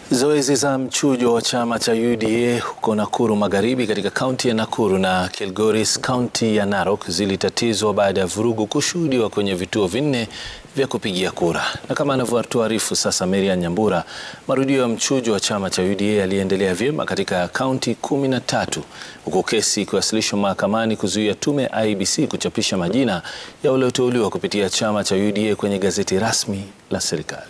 Zoezi za mchujo wa chama cha UDA huko Nakuru Magharibi katika kaunti ya Nakuru na Kilgoris kaunti ya Narok zilitatizwa baada ya vurugu kushuhudiwa kwenye vituo vinne vya kupigia kura. Na kama anavyotuarifu sasa Marian Nyambura, marudio ya mchujo wa chama cha UDA yaliendelea vyema katika kaunti kumi na tatu huku kesi ikiwasilishwa mahakamani kuzuia tume ya IEBC kuchapisha majina ya walioteuliwa kupitia chama cha UDA kwenye gazeti rasmi la serikali.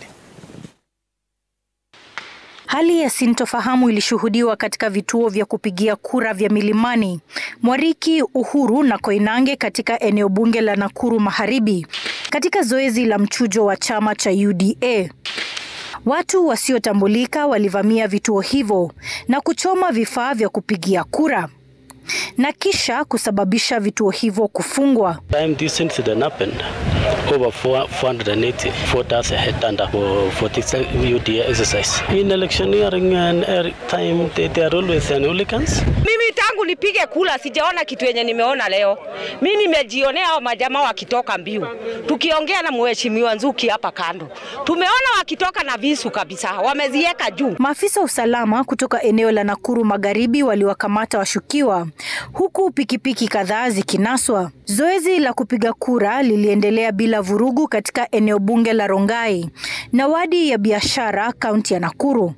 Hali ya sintofahamu ilishuhudiwa katika vituo vya kupigia kura vya Milimani, Mwariki, Uhuru na Koinange katika eneo bunge la Nakuru Magharibi katika zoezi la mchujo wa chama cha UDA. Watu wasiotambulika walivamia vituo hivyo na kuchoma vifaa vya kupigia kura na kisha kusababisha vituo hivyo kufungwa. Time this incident happened, over 480 voters had turned up for, for this UDA exercise. In electioneering and every time they, they are always an hooligans. Mimi tangu nipige kula sijaona kitu yenye nimeona leo. Mimi nimejionea hao majamaa wakitoka mbiu, tukiongea na mheshimiwa Nzuki hapa kando, tumeona wakitoka na visu kabisa, wameziweka juu. Maafisa wa usalama kutoka eneo la Nakuru Magharibi waliwakamata washukiwa huku pikipiki kadhaa zikinaswa. Zoezi la kupiga kura liliendelea bila vurugu katika eneo bunge la Rongai na wadi ya biashara kaunti ya Nakuru.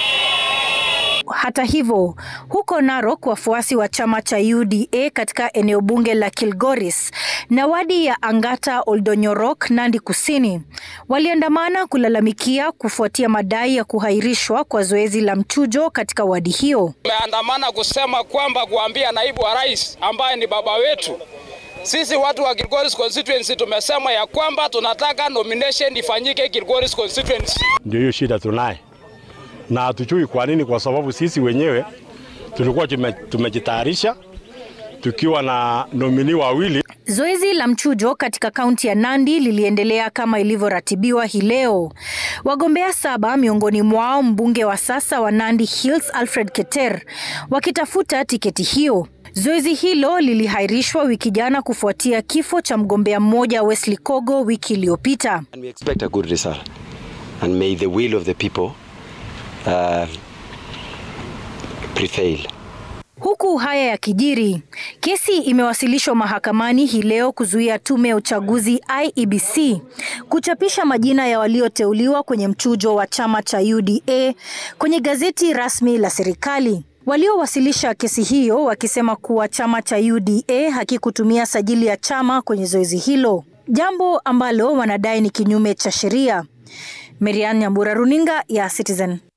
Hata hivyo, huko Narok wafuasi wa chama cha UDA katika eneo bunge la Kilgoris na wadi ya Angata Oldonyorok, Nandi Kusini, waliandamana kulalamikia kufuatia madai ya kuhairishwa kwa zoezi la mchujo katika wadi hiyo. Tumeandamana kusema kwamba kuambia naibu wa rais ambaye ni baba wetu sisi watu wa Kilgoris constituency tumesema ya kwamba tunataka nomination ifanyike Kilgoris constituency. Ndio hiyo shida tunaye na hatujui kwa nini, kwa sababu sisi wenyewe tulikuwa tumejitayarisha tukiwa na nomini wawili. Zoezi la mchujo katika kaunti ya Nandi liliendelea kama ilivyoratibiwa hii leo. Wagombea saba, miongoni mwao mbunge wa sasa wa Nandi Hills Alfred Keter, wakitafuta tiketi hiyo. Zoezi hilo lilihairishwa wiki jana kufuatia kifo cha mgombea mmoja Wesley Kogo wiki iliyopita. And we expect a good result. And may the will of the people uh, prevail. Huku haya ya kijiri, kesi imewasilishwa mahakamani hii leo kuzuia tume ya uchaguzi IEBC kuchapisha majina ya walioteuliwa kwenye mchujo wa chama cha UDA kwenye gazeti rasmi la serikali. Waliowasilisha kesi hiyo wakisema kuwa chama cha UDA hakikutumia sajili ya chama kwenye zoezi hilo, jambo ambalo wanadai ni kinyume cha sheria. Marian Nyambura, runinga ya Citizen.